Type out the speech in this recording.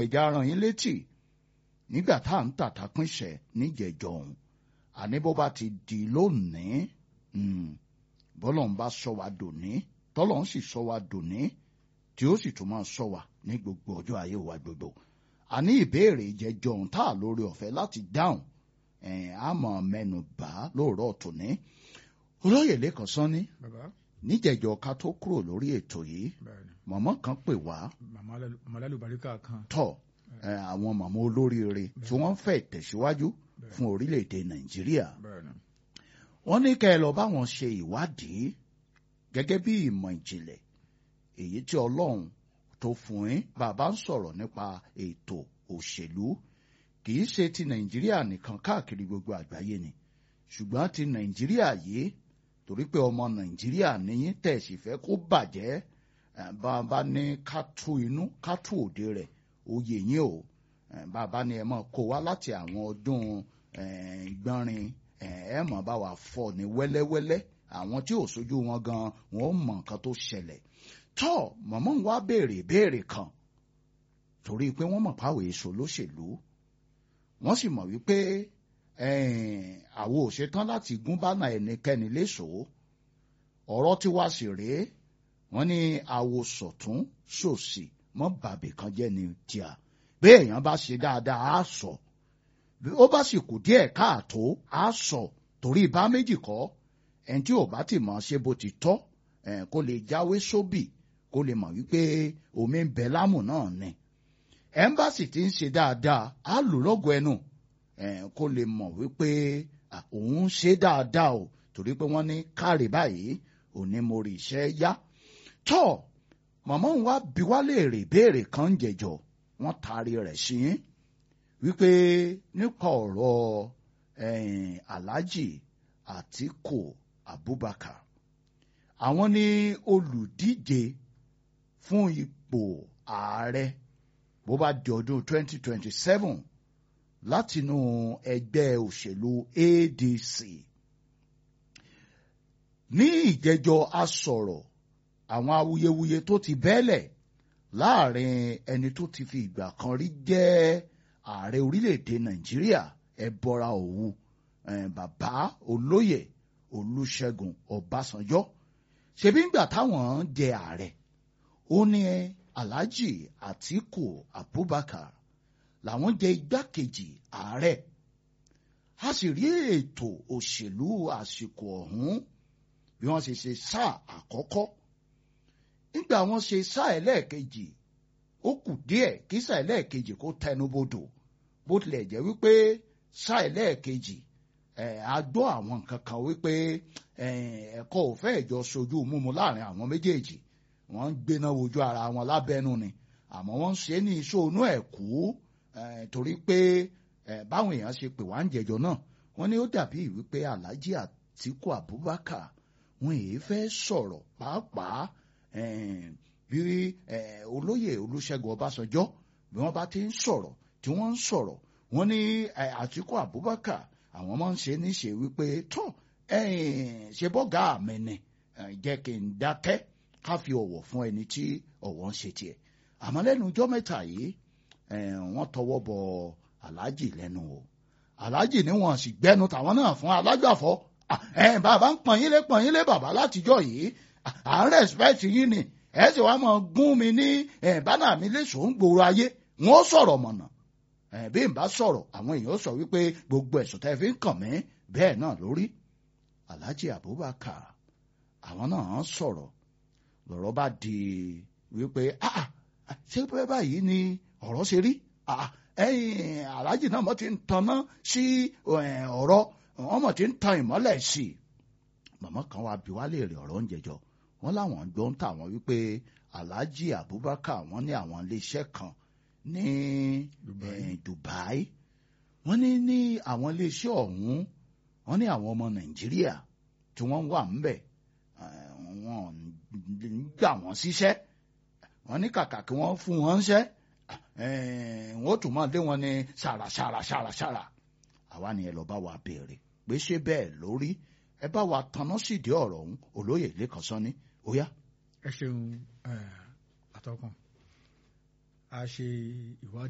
ẹja rán yín létí nígbà tá à ń tàtà pínṣẹ̀ níjẹ̀jọ ọ̀hún àní bó bá ti di lónìí bọ́lọ̀ ń bá sọ wa dòní tọ́lọ̀ ń sì sọ wa dòní tí ó sì tún máa sọ wa ní gbogbo ọjọ́ ayé wa gbogbo àní ìbéèrè ìjẹjọ ọ̀hún tá à lórí ọ̀fẹ́ láti dáhùn àmọ́ mẹ́nu bá lóòrọ̀ tòní olóyè lẹ́kàn sanni níjẹ̀jọ ká tó kúrò lórí ètò yìí mọ̀mọ́ kan pè wá màmá lálùbáríkà kan tọ̀ àwọn màmá olóríire tí wọ́n fẹ́ tẹ̀síwájú fún orílẹ̀-èdè nàìjíríà wọ́n ní kẹ́ ẹ lọ bá wọn ṣe ìwádìí gẹ́gẹ́ bí ìmọ̀ ìjìnlẹ̀ èyí tí ọlọ́run tó fún yín bàbá ń sọ̀rọ̀ nípa ètò òṣèlú kì í ṣe ti nàìjíríà nìkan káàkiri gbogbo àgbáyé ni ṣùgbọ́n ti nàìjíríà yìí torí pé ọmọ nàìjíríà níyín tẹ̀sí fẹ́ kó bàjẹ́ bàbá ní ká tú inú ká tú òde rẹ̀ oyè yín o bàbá ní ẹ máa kó wá láti àwọn ọdún ìgbọ́nrin ẹ mọ̀ bá wa fọ́ ní wẹ́lẹ́wẹ́lẹ́ àwọn tí ò sójú wọn gan wọn ò mọ nǹkan tó ṣẹlẹ̀ tọ́ mọ̀mọ́ wa béèrè béèrè kan torí pé wọ́n mọ̀ páwọ̀ èso lóṣèlú wọ́n sì mọ̀ wípé àwo ò ṣetán láti gún bánà ẹnikẹ́ni léṣo ọ̀rọ̀ tí wá sí rèé wọ́n ní àwo sọ̀tún ṣòsì mọ́ bàbí kan jẹ́ ni tíà bí èèyàn bá ṣe dáadáa á sọ ó bá sì kù díẹ̀ káàtó á sọ torí bá méjì kọ́ ẹni tí ò bá ti mọ̀ ṣe bó ti tọ́ kó lè jáwé sóbì kó lè mọ̀ wípé omi ń bẹ lámù náà ni ẹ̀ńbàsì ti ń ṣe dáadáa á lù lọ́gọ̀ ẹnu kó lè mọ̀ wípé òun ṣe dáadáa o torí pé wọ́n ní káre báyìí òní mo rí iṣẹ́ yá tọ́ màmá òun wá bí wá léèrè ìbéèrè kan ń jẹjọ wọ́n taari rẹ̀ sí wípé nípa ọ̀rọ̀ Alhaji Àtíkù Abubakar àwọn ní olùdíje fún ipò ààrẹ bó bá di ọdún 2027 látinú ẹgbẹ́ òṣèlú ADC ní ìjẹjọ asọ̀rọ̀ àwọn awuyewuye tó ti bẹ́lẹ̀ láàrin ẹni tó ti fi ìgbà kan rí jẹ́ ààrẹ orílẹ̀-èdè Nàìjíríà ẹbọra òwu bàbá olóyè Olúṣẹ́gun Ọbásanjọ́ ṣebí ńgbà táwọn jẹ ààrẹ ó ní Alhaji Àtíkù Abubakar làwọn jẹ igbákejì ààrẹ a sì rí ètò òṣèlú àsìkò ọ̀hún bí wọ́n ṣe ṣe sáà àkọ́kọ́ nígbà wọ́n ṣe sáà ẹlẹ́ẹ̀kejì ó kù díẹ̀ kí sáà ẹlẹ́ẹ̀kejì kó tẹnubodò bó tilẹ̀ jẹ́ wípé sáà ẹlẹ́ẹ̀kejì ẹ̀ a gbọ́ àwọn nǹkan kan wípé ẹ̀kọ́ ò fẹ́ jọ sojú múmu láàrin àwọn méjèèjì wọ́n ń gbéná wojú ara wọn lábẹ́nu ni àmọ́ wọ́n ń ṣe ní iṣóonú ẹ̀ kú torí pé báwọn èèyàn ṣe pè wá ń jẹjọ náà wọ́n ní ó dàbí wípé Alhaji Àtíkù Abubakar wọn èyí fẹ́ sọ̀rọ̀ pàápàá bí olóyè Olúṣẹ́gun Ọbásanjọ́ bí wọ́n bá ti ń sọ̀rọ̀ tí wọ́n ń sọ̀rọ̀ wọ́n ní Àtíkù Abubakar àwọn máa ń ṣe níṣe wípé tó ṣe bọ́gà mi ni jẹ́ kí n dákẹ́ ká fi ọ̀wọ̀ fún ẹni tí ọ̀wọ̀ ń ṣe tiẹ̀ àmọ́ lẹ́nu ọjọ́ mẹ́ta yìí wọ́n tọwọ́ bọ aláàjì lẹ́nu o aláàjì ni wọ́n sì gbẹ́nu tàwọn náà fún alágbàfọ́ bàbá ń pọ̀n yín lé pọ̀n yín lé bàbá látijọ́ yìí à ń rẹ̀spẹ̀tì yín ni ẹ sì wá máa gún mi ní bánà mi léṣo ń gbòòrò ayé wọn ó sọ̀rọ̀ mọ̀nà bí n bá sọ̀rọ̀ àwọn èèyàn sọ wípé gbogbo ẹ̀sùn tẹ́ fi ń kàn mí bẹ́ẹ̀ náà lórí Alhaji Abubakar àwọn náà sọ̀rọ̀ lọ́rọ̀ bá di wípé ṣé pé báyìí ni ọ̀rọ̀ ṣe rí ẹ̀yìn Alhaji náà mo ti ń tanná sí ọ̀rọ̀ wọ́n mọ̀ ti ń tan ìmọ́lẹ̀ sí i màmá kan wá bí wá léèrè ọ̀rọ̀ ń jẹjọ wọ́n láwọn gbọ́ ń tà wọ́n wípé Alhaji Abubakar wọ́n ní àwọn iléeṣẹ́ kan ní Dubai wọ́n ní ní àwọn iléeṣẹ́ ọ̀hún wọ́n ní àwọn ọmọ Nàìjíríà tí wọ́n wà ńbẹ̀ wọ́n ń gbà wọ́n síṣẹ́ wọ́n ní kàkà kí wọ́n fún wọn ṣẹ́ wọ́n tún máa lé wọn ní ṣàrà ṣàrà ṣàrà ṣàrà àwa ni ẹ lọ bá wa béèrè pé ṣé bẹ́ẹ̀ lórí ẹ bá wa tanná sídìí ọ̀rọ̀ ọ̀hún olóyè lẹ́kàn sọ́ni ó yá. ẹ ṣeun àtọkùn a ṣe ìwádìí.